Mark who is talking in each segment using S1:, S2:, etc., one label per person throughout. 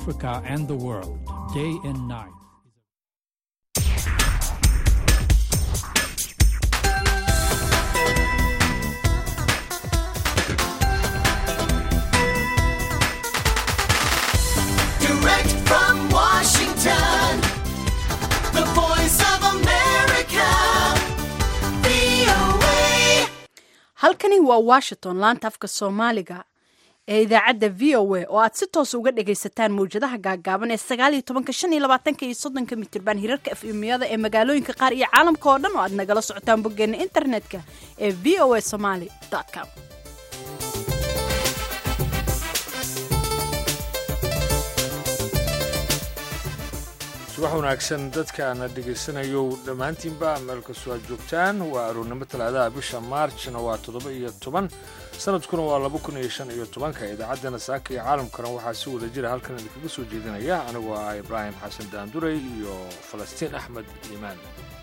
S1: Africa and the world, day and night.
S2: Direct from Washington, the voice of America, VOA.
S3: halkani waa washington laanta afka soomaaliga ee idaacadda v o a oo aad si toos uga dhagaysataan mawjadaha gaagaaban ee sagaaliyo tobanka shan iyo labaatanka iyo soddonka mitirban hirarka efemiyada ee magaalooyinka qaar iyo caalamka oo dhan oo aad nagala socotaan boggeena internetka ee v o a somaly com
S4: subax wanaagsan dadkaana dhegaysanayow dhammaantiinba meel kastoo aad joogtaan waa aroornimo talaadaha bisha maarjna waa toddoba iyo toban sanadkuna waa laba kun iyo shan iyo tobanka idaacaddana saaka iyo caalamkana waxaa si wada jira halkan idinkaga soo jeedinaya anigoo ah ibraahim xasan daanduray iyo falastiin axmed iimaan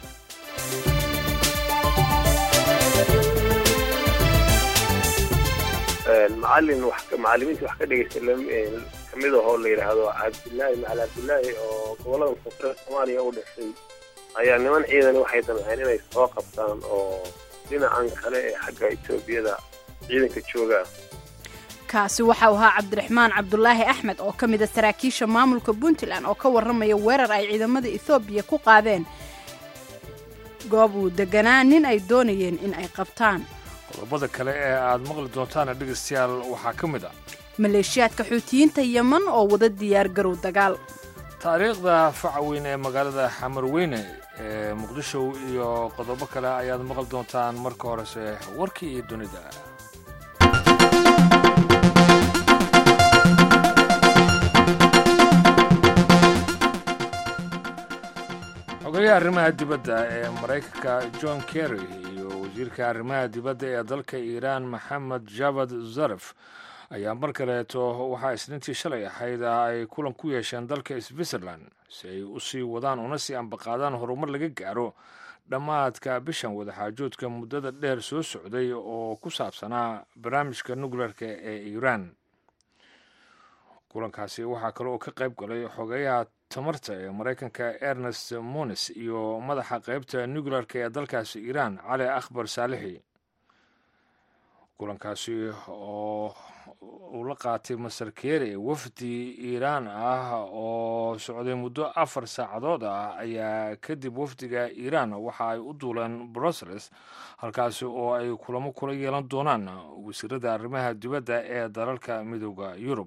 S5: macalin wax macalimiinta wax ka dhegeysta kamid ahoo la yidhaahdo cabdilaahi macal cabdilaahi oo gobolada koonfureed soomaaliya u dhashay ayaa niman ciidan waxay damceen inay soo qabtaan oo dhinacan kale ee xagga etoobiyada ciidanka jooga
S3: kaasi waxau ahaa cabdiraxmaan cabdulaahi axmed oo ka mid a saraakiisha maamulka puntland oo ka warramaya weerar ay ciidamada ethoobiya ku qaadeen goob uu deganaa nin ay doonayeen in ay qabtaan
S4: qodobada kale ee aad maqli doontaana dhegaystayaal waxaa ka mid ah
S3: maleeshiyaadka xuutiyiinta yeman oo wada diyaar garow dagaal
S4: taariikhda faca weyn ee magaalada xamarweyne ee muqdisho iyo qodobo kale ayaad maqli doontaan marka horese warkii iyo dunida xogayaha arrimaha dibadda ee maraykanka john kerry iyo wasiirka arrimaha dibadda ee dalka iiraan maxamed javad zaref ayaa mar kaleeto waxaa isniintii shalay ahayd ay kulan ku yeesheen dalka switzerland si ay u sii wadaan una sii ambaqaadaan horumar laga gaaro dhammaadka bishan wadaxaajoodka muddada dheer soo socday oo ku saabsanaa barnaamijka nukleerka ee iiraan kulankaasi waxaa kale oo ka qayb galay xogeyaha tamarta ee maraykanka ernest monis iyo madaxa qaybta nukleerka ee dalkaasi iiraan cali akhbar saalixi kulankaasi oo uu la qaatay masar kere wafdi iiraan ah oo socday muddo afar saacadood ah ayaa kadib wafdiga iiraan waxa ay u duuleen brussels halkaasi oo ay kulamo kula yeelan doonaan wasiirada arrimaha dibadda ee dalalka midooda yurub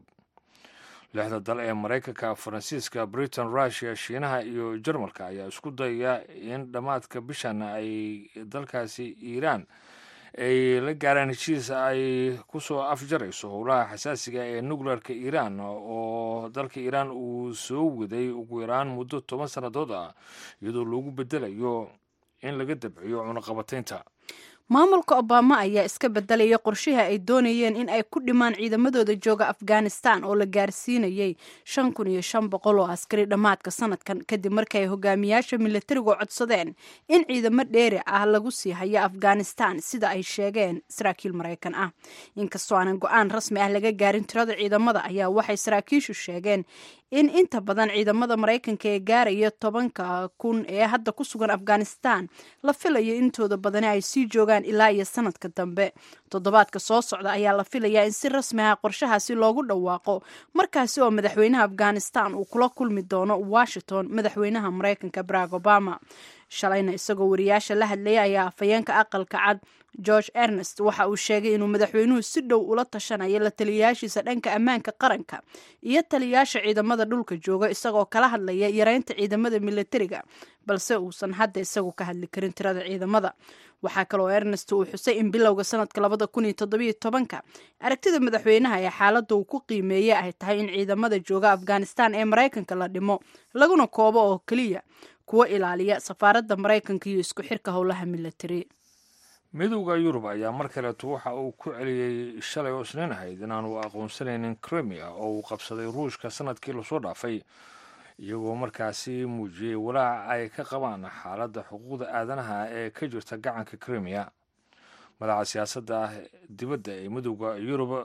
S4: lixda dal ee maraykanka faransiiska britain russiya shiinaha iyo jarmalka ayaa isku dayaya in dhammaadka bishan ay dalkaasi iiraan ay la gaaraan heshiis ay ku soo afjarayso howlaha xasaasiga ee nukleerka iiraan oo dalka iiraan uu soo waday ugu yaraan muddo toban sannadood ah iyadoo loogu bedelayo in laga dabciyo cunaqabataynta
S3: maamulka obama ayaa iska bedelaya qorshihii ay doonayeen in ay ku dhimaan ciidamadooda jooga afghanistan oo la gaarsiinayay shan kun iyo shan boqol oo askari dhammaadka sanadkan kadib markii ay hogaamiyaasha milatarigu codsadeen in ciidamo dheeri ah lagu sii hayo afghanistan sida ay sheegeen saraakiil maraykan ah inkastoo aanan go-aan rasmi ah laga gaarin tirada ciidamada ayaa waxay saraakiishu sheegeen in inta badan ciidamada maraykanka ee gaaraya tobanka kun ee hadda ku sugan afghanistan la filayo intooda badani ay sii joogaan ilaa iyo sanadka dambe toddobaadka soo socda ayaa la filayaa in si rasmi ah qorshahaasi loogu dhawaaqo markaasi oo madaxweynaha afghanistan uu kula kulmi doono washington madaxweynaha maraykanka barack obama shalayna isagoo wariyaasha la hadlayay ayaa afhayeenka aqalka cad george ernest waxa uu sheegay inuu madaxweynuhu si dhow ula tashanayo la taliyayaashiisa dhanka ammaanka qaranka iyo taliyayaasha ciidamada dhulka jooga isagoo kala hadlaya yareynta ciidamada milatariga balse uusan hadda isagu ka hadli karin tirada ciidamada waxaa kaloo ernest uu xusay in bilowga sanadka labada kun iyo toddobiyo tobanka aragtida madaxweynaha ee xaaladda uu ku qiimeeyey ay tahay in ciidamada jooga afghanistan ee maraykanka la dhimo laguna koobo oo keliya kuwa ilaaliya safaaradda maraykanka iyo isku xirka howlaha milatari
S4: midowda yurub ayaa mar kaleeto waxa uu ku celiyey shalay oo isniin ahayd inaanu aqoonsanaynin crimea oo uu qabsaday ruushka sanadkii lasoo dhaafay iyagoo markaasi muujiyey walaac ay ka qabaan xaaladda xuquuqda aadanaha ee ka jirta gacanka crimea madaxa siyaasadda dibadda ee midowda yurub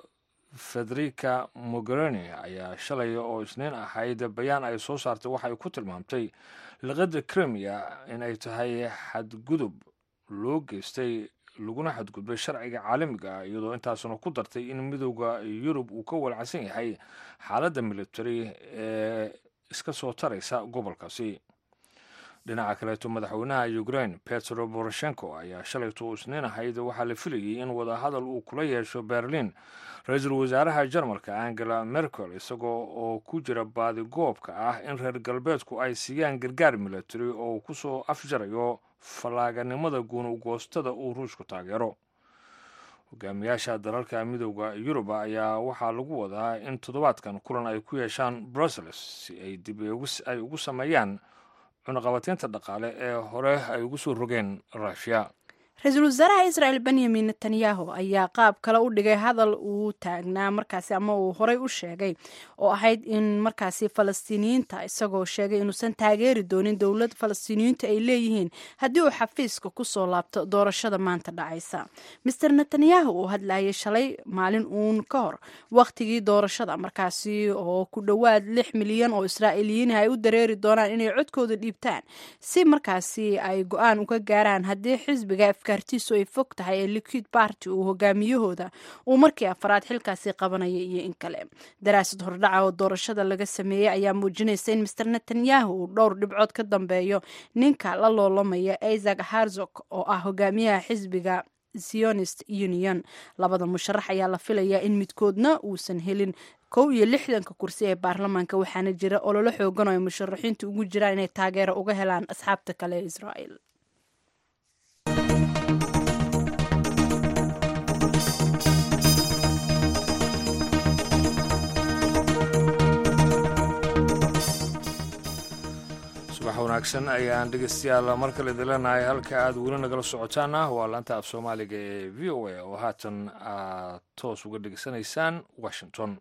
S4: federica mogherini ayaa shalay oo isniin ahayd bayaan ay soo saartay waxa ay ku tilmaamtay liqada krimiya in ay tahay xadgudub loo geystay laguna xadgudbay sharciga caalamiga ah iyadoo intaasuna ku dartay in midooda yurub uu ka walacsan yahay xaaladda military ee iska soo taraysa gobolkaasi dhinaca kaleeto madaxweynaha ukraine petro poroshenko ayaa shalayto isniin ahayd waxaa la filayay in wadahadal uu kula yeesho berlin ra-iisul wasaaraha jarmalka angela merkel isagoo oo ku jira baadigoobka ah in reer galbeedku ay siiyaan gargaar military oo uu kusoo afjarayo fallaaganimada guunugoostada uu ruushku taageero hogaamiyaasha dalalka midooda yurub ayaa waxaa lagu wadaa in toddobaadkan kulan ay ku yeeshaan brussels si ay dib ay ugu sameeyaan cunaqabateynta dhaqaale ee hore ay ugu soo rogeen rushia
S3: ra-iisul wasaaraha israel benyamin netanyahu ayaa qaab kale u dhigay hadal uu taagnaa markaasi ama uu horey u sheegay oo ahayd in markaasi falastiiniyiinta isagoo sheegay inuusan taageeri doonin dowlad falastiiniyiintu ay leeyihiin haddii uu xafiiska kusoo laabto doorashada maanta dhacaysa master netanyahu uu hadlayay shalay maalin uun ka hor wakhtigii doorashada markaasi oo ku dhowaad lix milyan oo israa'iiliyiin ay u dareeri doonaan inay codkooda dhiibtaan si markaasi ay go-aan uga gaaraan haddii xisbiga afkaartiisu ay fog tahay ee liquid party uu hogaamiyahooda uu markii afaraad xilkaasi qabanaya iyo in kale daraasad hordhaca oo doorashada laga sameeyey ayaa muujinaysa in master netanyahu uu dhowr dhibcood ka dambeeyo ninka la loolamaya isaac harzog oo ah hogaamiyaha xisbiga zionist union labada musharax ayaa la filayaa in midkoodna uusan helin kow iyo lixdanka kursi ee baarlamaanka waxaana jira ololo xoogan oo ay musharaxiintu ugu jiraan inay taageero uga helaan asxaabta kale ee israel
S4: subax wanaagsan ayaan dhegeystayaal mar kale dilanahay halka aad weli nagala socotaana waa laanta af soomaaliga ee v o a oo haatan aad toos uga dhegeysanaysaan washington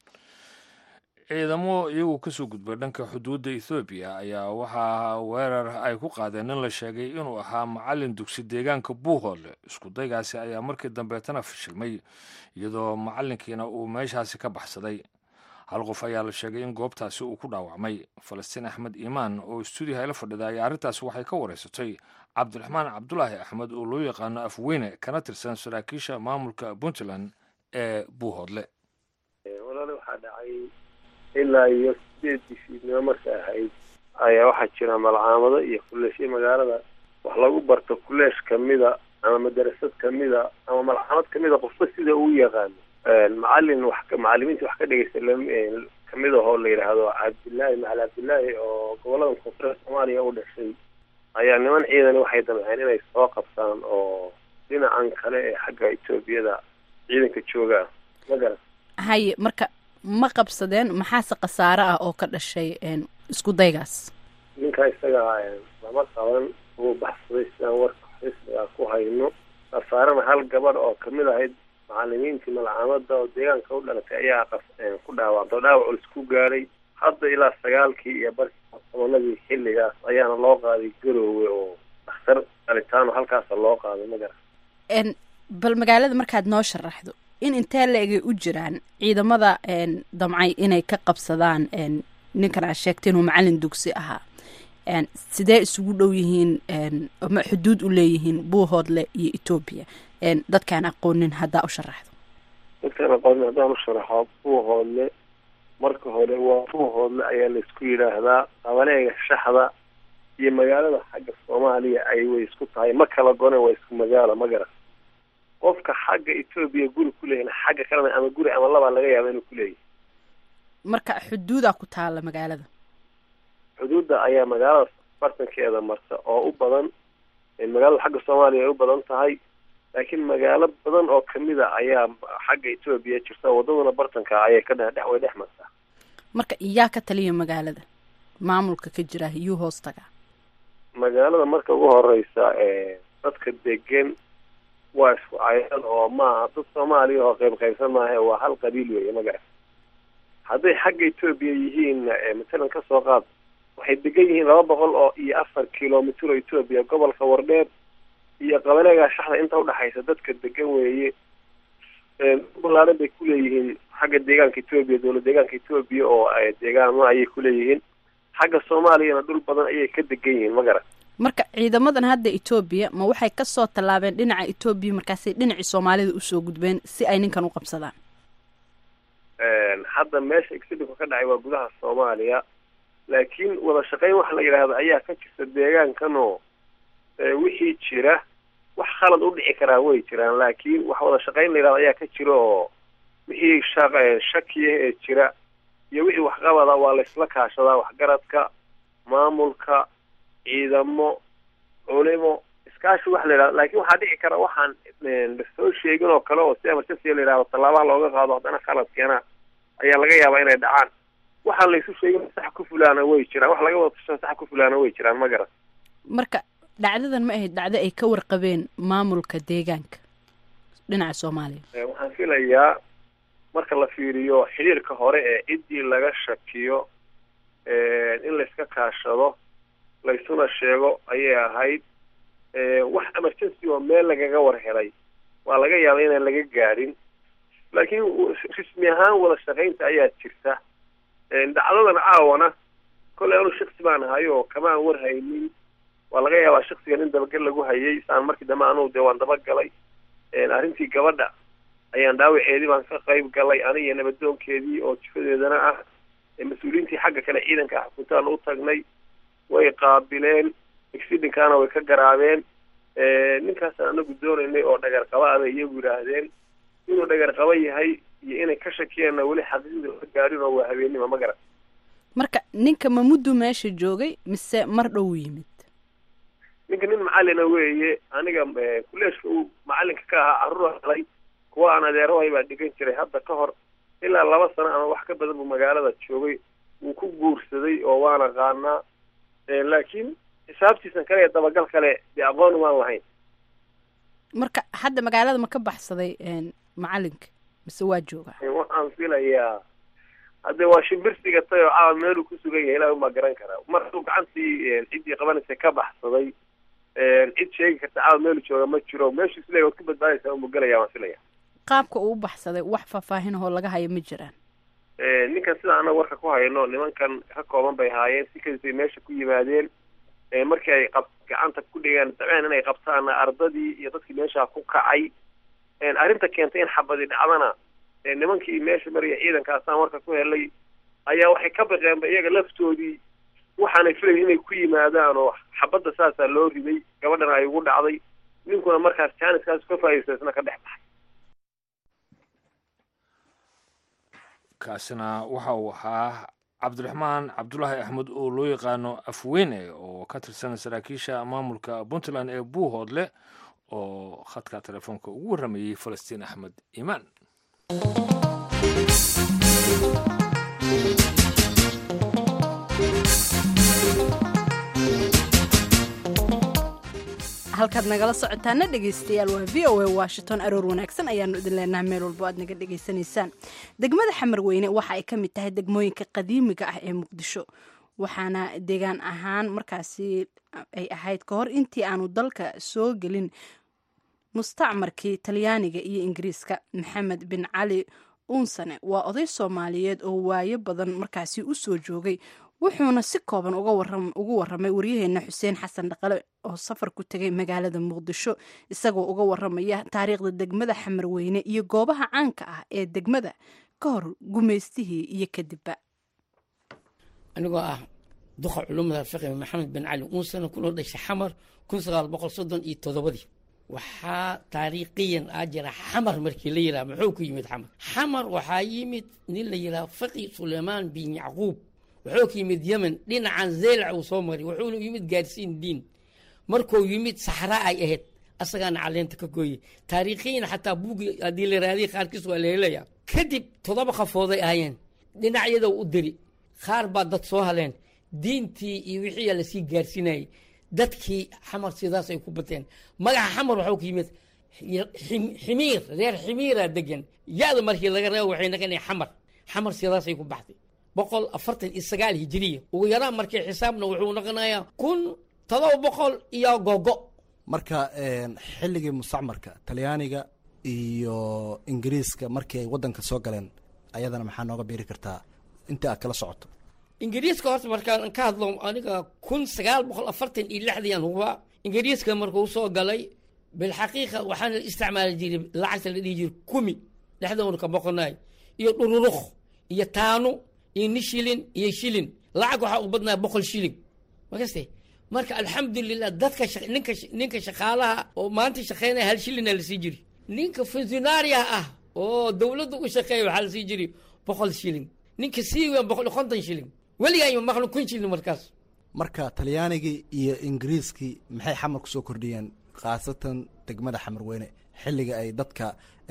S4: ciidamo iyagu kasoo gudbay dhanka xuduudda ethoobiya ayaa waxaa weerar ay ku qaadeen nin la sheegay inuu ahaa macalin dugsi deegaanka buuhoole isku daygaasi ayaa markii dambeetana fashilmay iyadoo macalinkiina uu meeshaasi ka baxsaday hal qof ayaa la sheegay in goobtaasi uu ku dhaawacmay falastiin axmed iimaan oo stuudiyaha ila fadhida ayaa arrintaasi waxay ka wareysatay cabdiraxmaan cabdulaahi axmed oo loo yaqaano afweyne kana tirsan saraakiisha maamulka puntland ee buuhoodle
S5: walaale waxaa dhacay ilaa iyo sideed bishiidnimo marka ahayd ayaa waxaa jira malcaamado iyo kuleeshyo magaalada wax lagu barto kuleesh kamida ama madarasad kamida ama malcaamad kamida qofba sida uu yaqaano macalin wax macalimiinta wax ka dhegeysta kamid ahoo la yidhaahdo cabdillaahi macali cabdillaahi oo gobolada koonfureed soomaaliya u dhashay ayaa niman ciidan waxay damceen inay soo qabtaan oo dhinacan kale ee xagga etoobiyada ciidanka jooga ah ma garan
S3: haye marka ma qabsadeen maxaase khasaare ah oo ka dhashay isku daygaas
S5: ninka isaga lama qaban wuu baxsaday sidaan warka xisbiga ku hayno khasaarena hal gabadh oo kamid ahayd macalimiintii malcaamada oo deegaanka u dhalatay ayaa ku dhaawacda oo dhaawac culis ku gaadhay hadda ilaa sagaalkii iyo barkii tobanadii xilligaas ayaana loo qaaday garoowe oo dhakhtar qalitaano halkaasa loo qaaday ma garan
S3: bal magaalada markaad noo sharaxdo in intee la-egay u jiraan ciidamada damcay inay ka qabsadaan ninkan aad sheegtay inuu macalin dugsi ahaa sidee isugu dhow yihiin ma xuduud u leeyihiin buuhoodle iyo etoobiya dadkaan aqoonin haddaa u sharaxdo
S5: dadkaan aqoonin haddaan u sharaxo buuhoodle marka hore waa buuhoodle ayaa laisku yidhaahdaa qabaleega shaxda iyo magaalada xagga soomaaliya ay way isku tahay ma kala gone waa isku magaalo ma garan qofka xagga etoobiya guri ku leeyahin xagga kalena ama guri ama labaa laga yaaba inuu ku leeyahay
S3: marka xuduudaa ku taala magaalada
S5: xuduudda ayaa magaalada bartankeeda marta oo u badan magaalada xagga soomaaliya ay u badan tahay laakiin magaalo badan oo kamida ayaa xagga etoobiya jirta wadaduna bartanka ayay ka dhe way dhex martaa
S3: marka iyaa ka taliya magaalada maamulka ka jira iyuu hoos tagaa
S5: magaalada marka ugu horeysa dadka degan waa isku cayad oo maaha dad soomaaliya oo qayb qaybsan maaha waa hal qabiil weeye magaca hadday xagga etoobiya yihiin matalan kasoo qaad waxay degan yihiin laba boqol oo iyo afar kilomitr oo etoobiya gobolka wardheer iyo qabaleega shaxda inta udhexaysa dadka degan weeye balaaran bay kuleeyihiin xagga deegaanka etoobiya dowlad deegaanka etoobiya oo deegaano ayay kuleeyihiin xagga soomaaliyana dhul badan ayay ka degan yihiin ma garan
S3: marka ciidamadan hadda etoobiya ma waxay kasoo tallaabeen dhinaca etoobiya markaasay dhinacii soomaalida usoo gudbeen si ay ninkan u qabsadaan
S5: hadda meesha exidinku ka dhacay waa gudaha soomaaliya laakiin wada shaqayn waxa la yidhaahda ayaa ka jirta deegaankanoo wixii jira wax khalad u dhici karaa way jiraan laakiin wax wada shaqayn la yidhahda ayaa ka jira oo wixii shaq shakiya ee jira iyo wixii waxqabada waa laysla kaashadaa waxgaradka maamulka ciidamo culimo iskaashi wax la yidhahdo laakiin waxaa dhici kara waxaan lasoo sheegin oo kale oo si emergency la yidhahdo tallaabaha looga qaado haddana khaladkeena ayaa laga yaabaa inay dhacaan waxaan laysu sheegin sax ku fulaana way jiraan wax laga wada tashan sax ku fulaana way jiraan ma garan
S3: marka dhacdadan ma ahayd dhacdo ay ka warqabeen maamulka deegaanka dhinaca soomaaliya
S5: waxaan filayaa marka la fiiriyo xiriirka hore ee ciddii laga shakiyo in layska kaashado laysuna sheego ayay ahayd wax emergency oo meel lagaga war helay waa laga yaaba inaan laga gaadhin laakiin rismi ahaan wada shaqaynta ayaa jirta dhacdadan caawana kolley anu shaksi baan ahay oo kamaan war haynin waa laga yaabaa shaksigan in dabagal lagu hayay saan markii dambe anugu dee waan dabagalay arrintii gabadha ayaan dhaawaceedii baan ka qayb galay aniga nabadoonkeedii oo jifadeedana ah mas-uuliyiintii xagga kale ciidanka ah xukuntaan u tagnay way qaabileen exidinkaana way ka garaabeen ninkaasaan anagu doonaynay oo dhagar qaba abay iyagu yidhaahdeen inuu dhagar qaba yahay iyo inay ka shakiyeenna weli xaqiiqda la gaadhin oo waa habeennima ma garan
S3: marka ninka ma muddu meesha joogay mise mar dhow yimid
S5: ninka nin macalina weeye aniga kuleeshka uu macalinka ka ahaa carruur helay kuwa aan adeerahay baa dhigan jiray hadda ka hor ilaa laba sano ama wax ka badan buu magaalada joogay wuu ku guursaday oo waana qaanaa laakiin xisaabtiisan kale ee dabagal kale dee aqoon waan lahayn
S3: marka hadda magaalada ma ka baxsaday macalinka mise waa joogaa
S5: waxaan filayaa hadde waa shimbirsiga tay oo caawa meeluu ku sugan yahay ilahi unbaa garan karaa mar hadduu gacantii ciddii qabanaysa ka baxsaday cid sheegi karta caawa meelu jooga ma jiro meeshu isle waad ku badbaadaysaa unbu gelaya waan filaya
S3: qaabka uu u baxsaday wax faahfaahin ahoo laga hayo ma jiraan
S5: ninkan sida anaga warka ku hayno nimankan ka kooban bay haayeen si kadisay meesha ku yimaadeen markii ay qab gacanta ku dhigeen dabceen inay qabtaana ardadii iyo dadkii meesha ku kacay arrinta keentay in xabadi dhacdana nimankii meesha maraya ciidankaasaan warka ku helay ayaa waxay ka baqeenba iyaga laftoodii waxaanay filayn inay ku yimaadaan oo xabadda saasaa loo riday gabadhana ay ugu dhacday ninkuna markaas jaaniskaas ka faa'iidaysta isna ka dhex baxay
S4: kaasina waxa uu ahaa cabdiraxmaan cabdulaahi axmed oo loo yaqaano afweyne oo ka tirsan saraakiisha maamulka puntland ee buuhoodle oo khadka telefoonka ugu warramayey falastiin axmed iimaan
S3: halkaad nagala socotaana dhegaystayaal waa v o a washington aroor wanaagsan ayaanu idin leenahay meel walbo aad naga dhegaysanaysaan degmada xamarweyne waxa ay ka mid tahay degmooyinka qadiimiga ah ee muqdisho waxaana deegaan ahaan markaasi ay ahayd ka hor intii aanu dalka soo gelin mustacmarkii talyaaniga iyo ingiriiska maxamed bin cali uunsane waa oday soomaaliyeed oo waayo badan markaasi u soo joogay wuxuuna si kooban ugu waramay waryaheena xuseen xasan dhaqale oo safar ku tegay magaalada muqdisho isagoo uga waramaya taariikhda degmada xamarweyne iyo goobaha caanka ah ee degmada ka hor gumaystihii iyo kadibba
S6: anigoo ah duqa culumada fiqi maxamed bin cali uunsana kunoo dhashay xamar kun sagaal boqol soddon iyo toddobadii waxaa taariikhiyan aa jira xamar markii la yidhaha muxuu ku yimid xamar xamar waxaa yimid nin la yidhaha fiqi suleymaan bin yacquub wuxuu ka yimid yemen dhinacan zeylac uu soo maray wuxuuna yimid gaarsiin diin markuu yimid saxraa ay ahayd asagaana caleenta ka gooyey taariikhiyan xataa buugi haddii la raadiya qaarkiis waa la helaya kadib toddoba qafooday ahaayeen dhinacyada u diri qaar baa dad soo haleen diintii iyo wixii lasii gaarsiinayay dadkii xamar sidaas ay ku bateen magaca xamar waxuu ka yimid ximiir reer ximiira degan ya-da markii laga reebo waxay naqanaya xamar xamar sidaasay ku baxday boqol afartan iyo sagaal hijiriya ugu yaraan markii xisaabna wuxuu noqonayaa kun todoba boqol iyo gogo
S7: marka xilligii mustacmarka talyaaniga iyo ingiriiska markii ay waddanka soo galeen ayadana maxaa nooga biiri kartaa inta aad kala socoto
S6: ingiriiska horta markaan ka hadlo aniga kun sagaal boqol afartan iyo lixdiyan huba ingiriiska markuu soo galay bilxaqiiqa waxaana la isticmaali jiray lacagta la dhihi jiray kumi dhexdoona ka boqonaay iyo dhururuk iyo taano iyo ni shilin iyo shilin lacag waxaa u badnaa boqol shilin makaste marka alxamdulilah dadka shaq- ninka ninka shaqaalaha oo maanta shaqeynaya hal shilina lasii jiri ninka funsionaria ah oo dowladda u shaqeeya waxaa lasii jiri boqol shilin ninka sii weyn boqol iyo konton shilin weligaa maqlo kun shilin markaas
S7: marka talyaanigii iyo ingiriiskii maxay xamar kusoo kordhiyeen khaasatan degmada xamarweyne xilliga ay dadka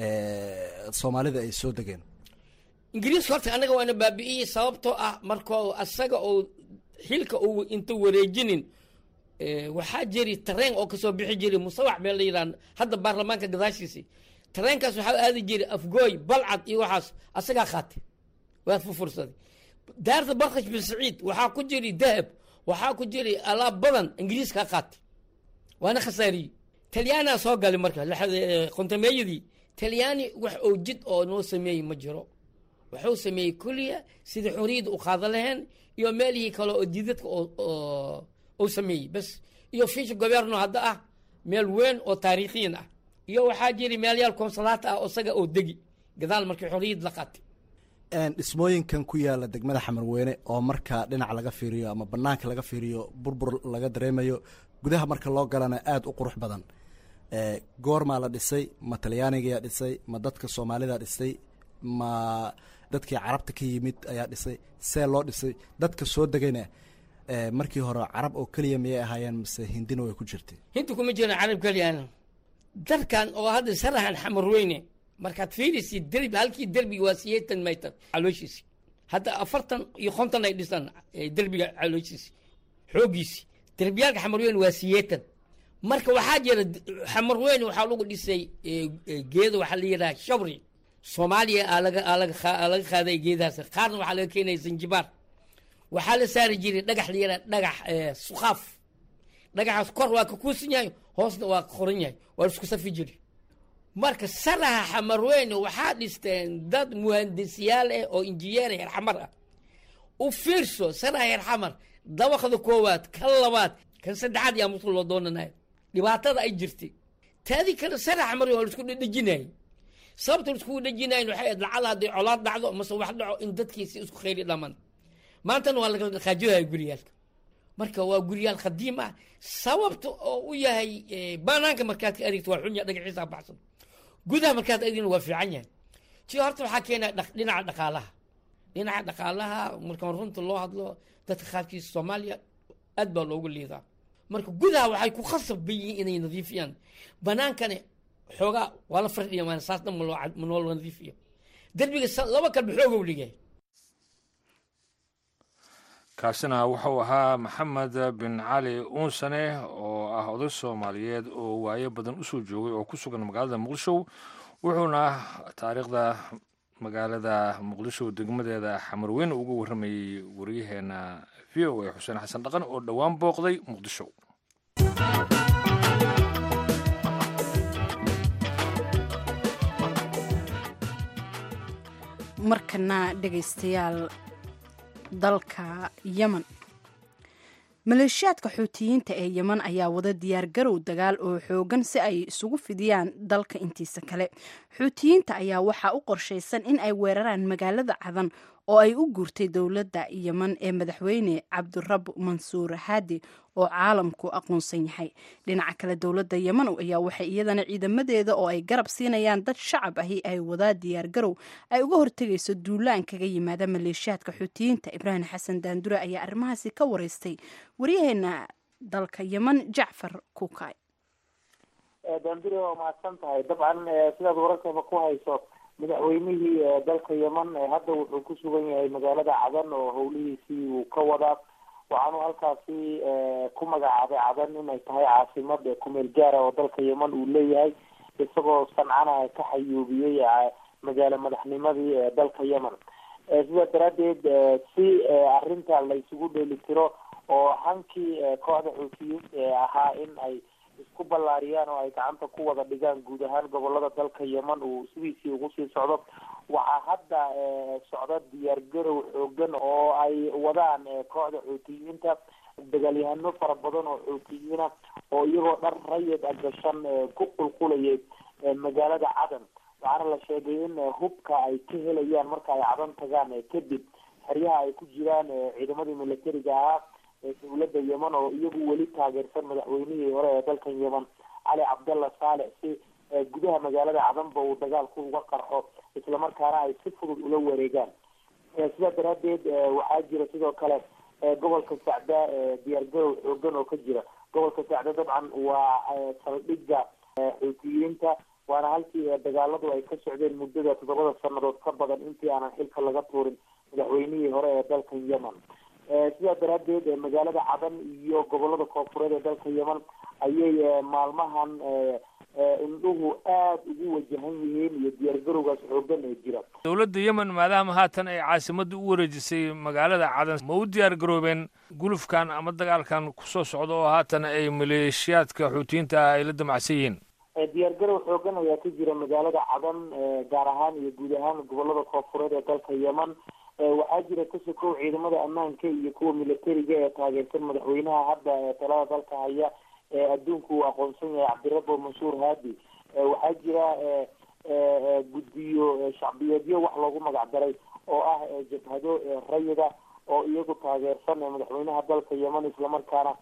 S7: eh, soomaalida ay soo degeen
S6: ingiriiska horta anaga waana baabi'iyey sababtoo ah markoo asaga oo xilka uu inta wareejinin eh, waxaa jiri tareen oo kasoo bixi jiray musawax bee la yidhaha hadda baarlamaanka gadaashiisi tareenkaas waxaa aadi jiray afgooy balcad iyo waxaas asagaa qaatay waa furfursaday daarta barkash bin saciid waxaa ku jiri dahab waxaa ku jiri alaab badan ingiriiskaa qaatay waana khasaariyey talyaanaa soo galay marka lixda- eh, qontameeyadii talyaani wax oo jid oo noo sameeyey ma jiro wuxuu sameeyey kuliya sida xoriyadda u qaada laheen iyo meelihii kale oo jidadka oo- oo uu sameeyey bas iyo fish governo hadda ah meel weyn oo taariikhiyan ah iyo waxaa jiri meelyaal konsulaata ah oo isaga oo degi gadaal markii xoriyad la qaatay
S7: En, dhismooyinkan ku yaala degmada xamarweyne oo marka dhinac laga fiiriyo ama banaanka laga fiiriyo burbur laga dareemayo gudaha marka loo galana aada u qurux badan Eh, goormaa la dhisay ma talyaanigayaa dhisay ma dadka soomaalida dhisay ma dadkii carabta ka yimid ayaa dhisay see loo dhisay dadka soo degayna eh, markii hore carab oo keliya miyay ahaayeen mise hindina way ku jirtay
S6: hinta kuma jiro carab keliyaana darkan oo hadda sarahan xamar weyne markaad fiirisi derbi halkii derbiga waa siyeetan maytar calooshiisi hadda afartan iyo konton ay dhisaan eh, derbiga calooshiisi xoogiisi derbiyaalka xamar weyne waa siyeetan marka waxaa jira d- xamar weyne waxaa lagu dhisay eh, eh, geedo waxaa la yidhaha shabri soomaaliya aa laga aa laga qa- aa laga qaaday geedahaas qaarna waxaa laga keenaya zanjibaar waxaa la saari jiray dhagax la yidhaha dhagax eh, suqaaf dhagaxaas kor waa ka kuusan yahay hoosna waa ka qoran yahay waa la isku safi jiri marka saraha xamarweyne waxaa dhisteen dad muhandisyaal ah oo injineer heer xamar ah u fiirso saraha heer xamar dabaqda koowaad kan labaad kan saddexaad yaa musul loo doonanayo dhibaatada ay jirtay taadii kale saraha xamarweyne waa la isku dhedhejinayay sababta la iskugu dhejinayn waxay ahayd lacala hadday colaad dhacdo mase wax dhaco in dadkiisi isku khayri dhamaan maantana waa laga dhaqaajinaya guryaalka marka waa guryaal qadiim ah sababta oo u yahay eh, banaanka markaad ka adeegto waa xun yahay dhagaxiisa baxsan gudaha markaad adeegna waa fiican yahay ti horta waxaa keenaya dhaq- dhinaca dhaqaalaha dhinaca dhaqaalaha markaan runta loo hadlo dadka qaarkiisa soomaaliya aad baa loogu liidaa marka gudaha waxay ku khasab yihiin inay nadiifiyaan banaankana xoogaa waa la fardhiya maan saas dhan ma loo cad- ma noo nadiifiyo derbiga sa- laba kalba xoogow ligay
S4: kaasina wuxuu ahaa maxamed bin cali uunsane oo ah oday soomaaliyeed oo waayo badan usoo joogay oo ku sugan magaalada muqdisho wuxuuna taariikhda magaalada muqdisho degmadeeda xamarweyne uga warramayey waryaheena v o a xuseen xasan dhaqan oo dhowaan booqday muqdisho
S3: markana dhegaystayaal dalka yemen maleeshiyaadka xuutiyiinta ee yemen ayaa wada diyaar garow dagaal oo xoogan si ay isugu fidiyaan dalka intiisa kale xuutiyiinta ayaa waxaa u qorshaysan in ay weeraraan magaalada cadan oo ay u guurtay dowladda yemen ee madaxweyne cabdirab mansuur haadi oo caalamku aqoonsan yahay dhinaca kale dowladda yemen ayaa waxay iyadana ciidamadeeda oo ay garab siinayaan dad shacab ahi ay wadaa diyaar garow ay uga hortegayso duulaan kaga yimaada maleeshiyaadka xuutiyiinta ibraahim xasan daandure ayaa arrimahaasi ka wareystay waryaheena dalka yemen jacfar kukay
S8: daandure waa mahadsan tahay dabcan eh, sidaad wararkaba ku hayso madaxweynihii eh, dalka yemen eh, hadda wuxuu ku sugan yahay magaalada cadan oo howlihiisii uu ka wadaa waxaanu halkaasi eh, ku magacaabay cadan inay tahay caasimad eh, kumeel gaara oo dalka yemen uu leeyahay isagoo sancana ka xayuubiyey eh, magaalo madaxnimadii ee dalka yemen Eh, sidaa daraaddeed eh, si eh, arrinta la isugu dheeli tiro oo hankii eh, kooxda xuutiyiinta ee ahaa in ay isku ballaariyaan oo ay gacanta ku wada dhigaan guud ahaan gobolada dalka yeman uu sidiisii ugu sii socdo waxaa hadda socda diyaargarow xoogan oo ay wadaan kooxda xuutiyiinta dagaalyahano fara badan oo xuutiyiina oo iyagoo dhar rayid a gashan ku qulqulayay magaalada cadan waxaana la sheegay in hubka ay ka helayaan marka ay cadan tagaan kadib xeryaha ay ku jiraan ciidamadii militariga ahaa ee dowladda yeman oo iyagu weli taageersan madaxweynihii hore ee dalkan yeman cali cabdalla saalex si gudaha magaalada cadanba uu dagaalku uga qarxo islamarkaana ay si fudud ula wareegaan sidaa daraadeed waxaa jira sidoo kale gobolka sacda diyaargarow xoogan oo ka jira gobolka sacda dabcan waa saldhigga xuutiyiinta waana halkii dagaaladu ay ka socdeen muddada toddobada sanadood ka badan intii aanan xilka laga tuurin madaxweynihii hore ee dalkan yemen sidaa daraadeed magaalada cadan iyo gobolada koonfureed ee dalka yemen ayay maalmahan indhuhu aada ugu wajahan yihiin iyo diyaargarowgaas xoogan ee jira
S4: dowladda yemen maadaama haatan ay caasimadda u wareejisay magaalada cadan ma u diyaar garoobeen gulufkan ama dagaalkan kusoo socda oo haatan ay maleeshiyaadka xuutiyiinta ah ay la damacsan yihiin
S8: diyaargarow xoogan ayaa ka jira magaalada cadan gaar ahaan iyo guud ahaan gobolada koonfureed ee dalka yemen waxaa jira kasokow ciidamada ammaanka iyo kuwa militariga ee taageersan madaxweynaha hadda ee talada dalka haya ee adduunku uu aqoonsan yahay cabdirabo mansuur haadi waxaa jira guddiyo shacbiyeedyo wax loogu magac daray oo ah jabhado rayida oo iyagu taageersan madaxweynaha dalka yemen islamarkaana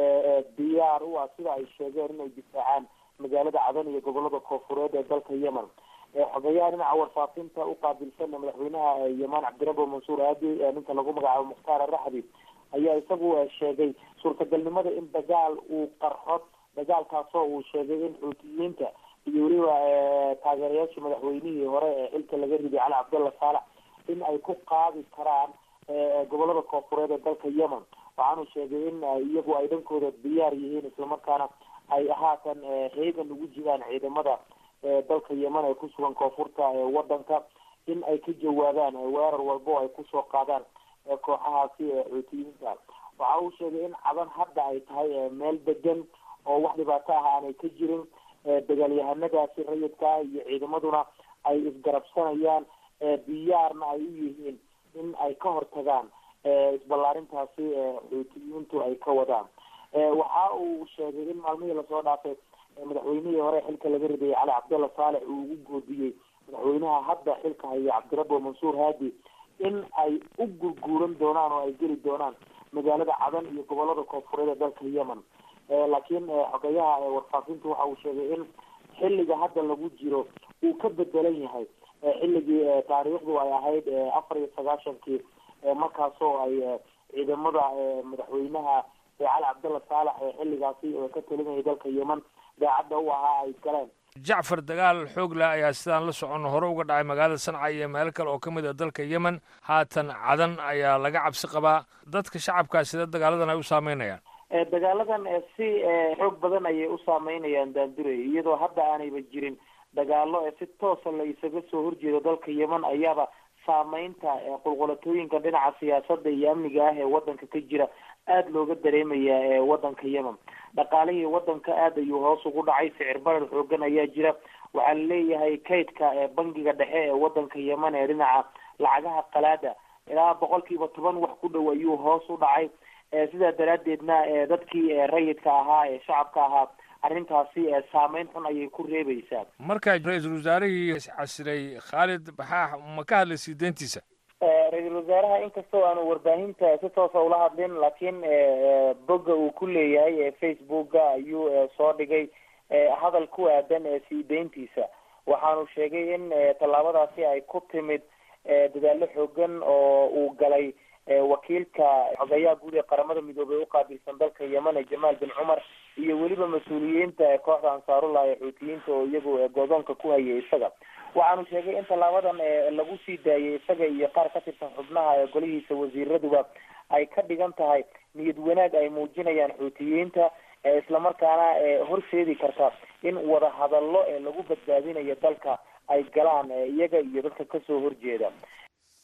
S8: diyaar u ah sida ay sheegeen inay difaacaan magaalada cadan iyo gobolada koonfureed ee dalka yemen xogeyaha dhinaca warfaafinta uqaabilsan madaxweynaha yeman cabdirabo mansuur aadi ninka lagu magacaabo mukhtaar araxdi ayaa isagu sheegay suurtagalnimada in dagaal uu qarxo dagaalkaasoo uu sheegay in xuutiyiinta iyo weliba taageerayaashii madaxweynihii hore ee xilka laga riday cali cabdalla saalax in ay ku qaadi karaan gobolada koonfureed ee dalka yemen waxaanu sheegay in iyagu ay dhankooda diyaar yihiin islamarkaana ay haatan heegan ugu jiraan ciidamada dalka yemen ee ku sugan koonfurta wadanka in ay ka jawaabaan weerar walba oo ay kusoo qaadaan kooxahaasi xuutiyiinta waxa uu sheegay in cadan hadda ay tahay meel degan oo wax dhibaato ah aanay ka jirin dagaalyahanadaasi rayidka iyo ciidamaduna ay isgarabsanayaan diyaarna ay u yihiin in ay ka hortagaan isballaarintaasi xuutiyiintu ay ka wadaan waxa uu sheegay in maalmihii lasoo dhaafay madaxweynihii hore xilka laga ridayay cali cabdalla saalex uu ugu goodiyey madaxweynaha hadda xilka haya cabdirabo mansuur haadi in ay u gurguuran doonaan oo ay geli doonaan magaalada cadan iyo gobolada koonfureed ee dalka yemen laakiin xogeyaha warfaafintu waxa uu sheegay in xilliga hadda lagu jiro uu ka bedelan yahay xilligii taariikhdu ay ahayd afar iyo sagaashankii markaasoo ay ciidamada madaxweynaha cali cabdalla saalax ee xilligaasi ka talinayay dalka yemen daacadda u ahaa ay galeen
S4: jacfar dagaal xoog leh ayaa sidaan la soconno hore uga dhacay magaalada sanca iyo meel kale oo ka mid a dalka yemen haatan cadan ayaa laga cabsi qabaa dadka shacabkaa sida dagaaladan ay u saameynayaan
S8: dagaaladan si xoog badan ayay u saameynayaan daanduray iyadoo hadda aanayba jirin dagaalo si toosa la isaga soo horjeedo dalka yemen ayaaba saameynta qulqulatooyinka dhinaca siyaasada iyo amniga ah ee wadanka ka jira aada looga dareemaya wadanka yemen dhaqaalihii wadanka aada ayuu hoos ugu dhacay sicir barar xoogan ayaa jira waxaa laleeyahay kaydka bangiga dhexe ee wadanka yemen ee dhinaca lacagaha qalaada ilaa boqol kiiba toban wax ku dhow ayuu hoos u dhacay sidaa daraadeedna dadkii rayidka ahaa ee shacabka ahaa arrintaasi saameyn xun ayay ku reebaysaa
S4: markaa ra-iisul wasaarihii casilay khaalid baxaax ma ka hadlay sii deyntiisa
S8: ra-iisul wasaaraha inkastoo aanu warbaahinta si toosa ula hadlin laakiin bogga uu ku leeyahay facebooka ayuu soo dhigay hadal ku aadan sii deyntiisa waxaanu sheegay in tallaabadaasi ay ku timid dadaalo xoogan oo uu galay wakiilka xogeyaha guud ee qaramada midoobey uqaabilsan dalka yemen ee jamaal bin cumar iyo weliba mas-uuliyiinta kooxda ansaarullah ee xuutiyiinta oo iyagu goodoonka ku hayay isaga waxaanu sheegay in tallaabadan lagu sii daayay isaga iyo qaar ka tirsan xubnaha ee golihiisa wasiiraduba ay ka dhigan tahay niyad wanaag ay muujinayaan xuutiyiinta islamarkaana horseedi karta in wada hadallo ee lagu badbaadinayo dalka ay galaan iyaga iyo dadka kasoo horjeeda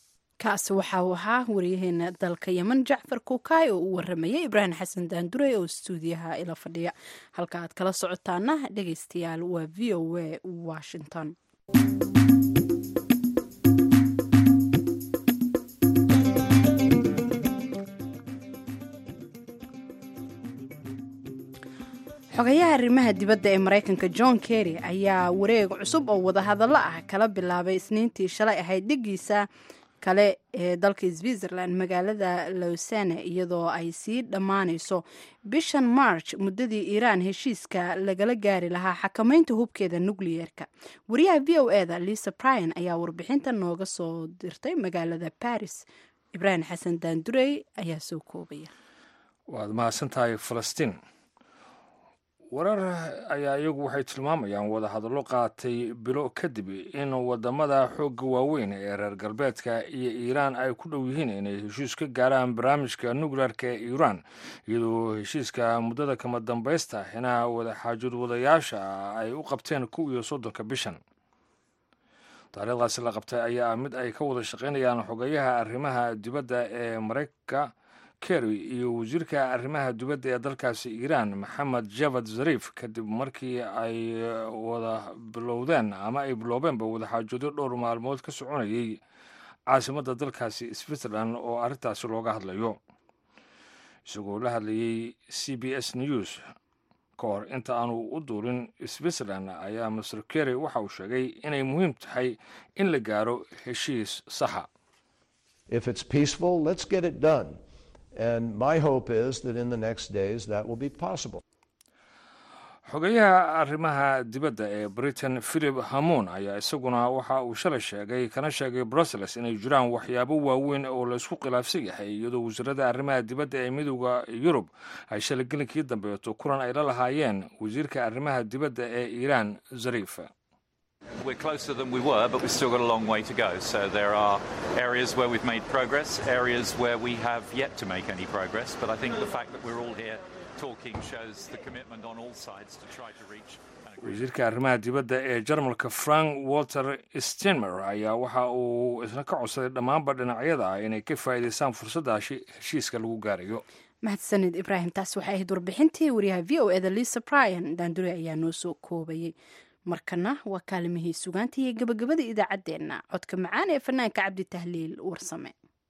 S3: kaasi waxa uu ahaa wariyaheena dalka yemen jacfar kuukaay oo uu waramayay ibraahim xasan daandurey oo stuudiyaha ila fadhiya halka aad kala socotaana dhegeystayaal waa v o a washington xogayaha arrimaha dibadda ee maraykanka john kerry ayaa wareeg cusub oo wadahadallo ah kala bilaabay isniintii shalay ahayd dhigiisa kale ee dalka switzerland magaalada lowsane iyadoo ay sii dhammaanayso bishan march muddadii iiraan heshiiska lagala gaari lahaa xakamaynta hubkeeda nukliyeerka wariyaha v o e da lisa bryan ayaa warbixinta nooga soo dirtay magaalada baris ibraahim xasan daandurey ayaa soo koobaya
S4: waad mahadsantahay falastiin warar ayaa iyagu waxay tilmaamayaan wadahadallo qaatay bilo kadib in wadamada xoogga waaweyn ee reer galbeedka iyo iiraan ay ku dhow yihiin inay heshiis ka gaaraan barnaamijka nukleerka ee iiraan iyadoo heshiiska muddada kama dambaysta xinaha wadaxaajud wadayaasha ay u qabteen kow iyo soddonka bishan taariikhdaasi la qabtay ayaa ah mid ay ka wada shaqaynayaan xogayaha arrimaha dibadda ee maraykanka kerry iyo wasiirka arrimaha dibadda ee dalkaasi iiraan maxamed javad zariif kadib markii ay wada bilowdeen ama ay biloobeenba wadaxaajoodyo dhowr maalmood ka soconayay caasimadda dalkaasi switzerland oo arrintaasi looga hadlayo isagoo la hadlayay c b s news ka hor inta aanu u duulin switzerland ayaa master kerry waxa uu sheegay inay muhiim tahay in la gaaro heshiis saxa
S9: If it's peaceful, let's get it done. And my hope is that in the next days that will be possible.
S4: xogayaha arrimaha dibadda ee britain philip hamoon ayaa isaguna waxa uu shalay sheegay kana sheegay brussels inay jiraan waxyaabo waaweyn oo laysku khilaafsan yahay iyadoo wasiirada arrimaha dibadda ee midooda yurub ay shalay gelinkii dambeeto kulan ay la lahaayeen wasiirka arrimaha dibadda ee iiraan zariif
S10: We're closer than we were, but we've still got a long way to go. So there are areas where we've made progress, areas where we have yet to make any progress. But I think the fact that we're all here talking shows the commitment on all sides to try to reach an agreement.
S4: wasiirka arrimaha dibadda ee jarmalka frank walter steinmer ayaa waxa uu isna ka codsaday dhammaanba dhinacyada ah inay ka faa'iidaystaan fursadda heshi- heshiiska lagu gaarayo
S3: mahadsanid ibraahim taas waxay ahayd warbixintii wariyaha v o eda lisa bryan daandure ayaa noo soo koobayay markana waa kaalimihii sugaanta iyo gabagabada idaacaddeenna codka macaan ee fanaanka cabdi tahliil warsame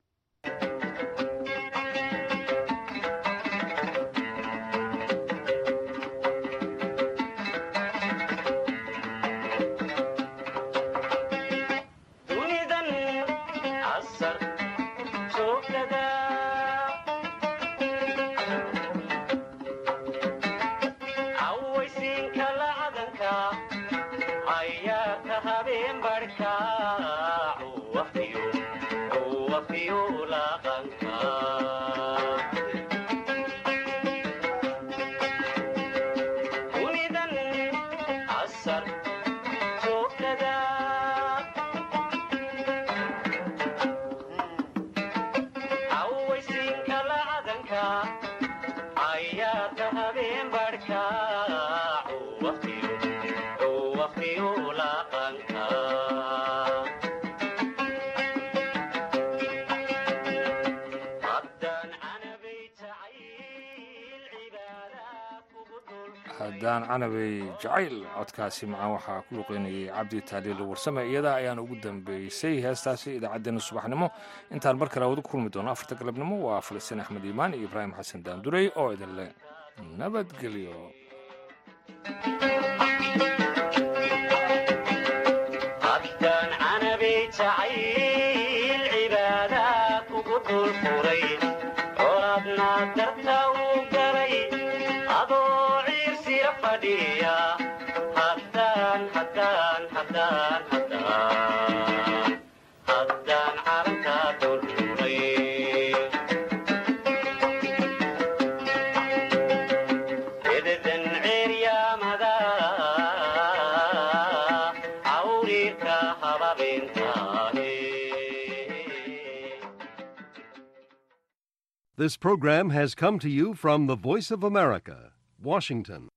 S2: dunidan casar joogtada cawaysiinka lacadanka ayaa ka habeen barhka wafiyo laqanka dunidan casar joogtada cawaysiinka lacadanka ayaa ka habeen barhka wafiyo laqanka haddaan canabay jacayl cibaada kugu dul
S4: haddaan canabay jacayl codkaasi macaan waxaa ku luqeynayay cabdi taaliil warsame iyada ayaan ugu dambeysay heestaasi idaacaddeenna subaxnimo intaan mar kale wada ku kulmi doono afarta galabnimo waa falastiin axmed iimaan iyo ibraahim xasan daandurey oo idin leh nabadgelyo
S2: haddaan canabay jacayl cibaada kugu dul furay colaadna darta uu galay adoo ciirsira fadhiya haddaan haddaan haddaan haddaan haddaan carabta dulfuray ededan ceeryaamada cawriirka hababintaane
S11: This program has come to you from the Voice of America, Washington.